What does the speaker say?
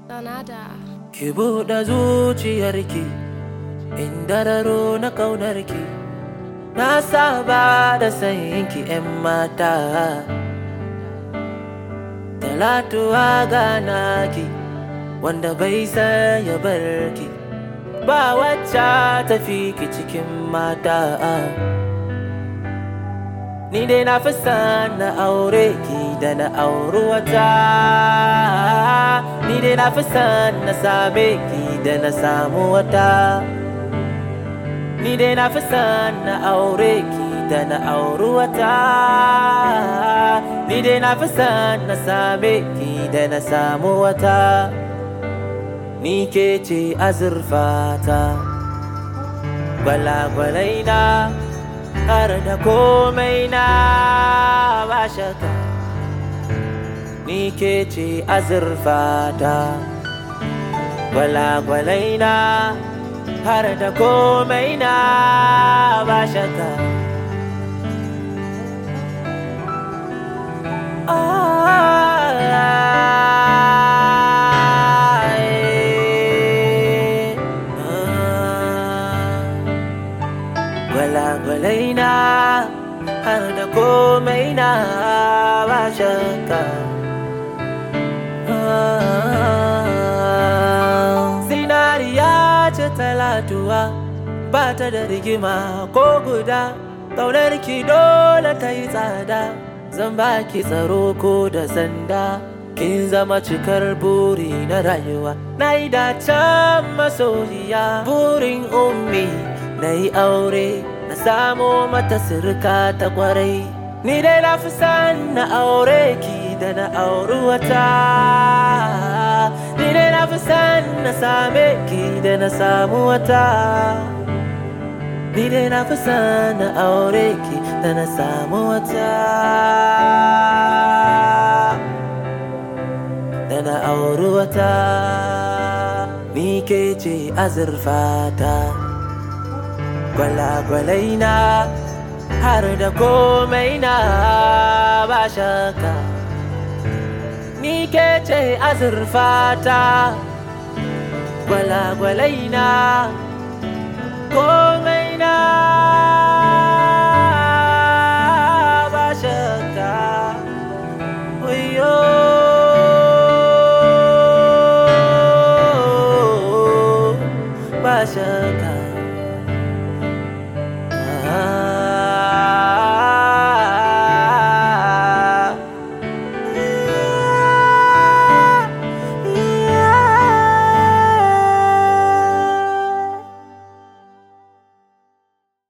Donada. Ki buɗe zuciyarki in dararo na ƙaunarki Na saba da sayinki 'yan mata Talatuwa ganaki wanda bai san ya barki Ba wacce tafi ki cikin mata Ni dai na fi son na aure ki da na auri wata Ni dai na fi son na same ki da na samu wata Ni dai na fi son na aure ki da na auri wata Ni dai na fi son na same ki da na samu wata Ni ke ce azurfata Gwalagwalai na har da komai na ba shaka Ni ke ce azurfata Gwalagwalai na har da komai na ba shaka Gwalagwalai na har da komai na ba shakka Zinariya ce talatuwa ba ta da rigima ko guda Ƙaunar ki dole ta yi tsada Zan ba ki tsaro ko da sanda Kin zama cikar buri na rayuwa Na yi dacen masoyiya Burin ummi na yi aure Na samo mata sirka ta kwarai Ni dai na fi san na aure ki da na auri wata Ni dai na fi san na same ki da na samu wata Ni dai na fi san na aure ki da na samu wata Da na auri wata Ni ke ce azurfata Gwalagwalai na har da komai na ba shaka Ni ke ce azurfata Gwalagwalai na komai na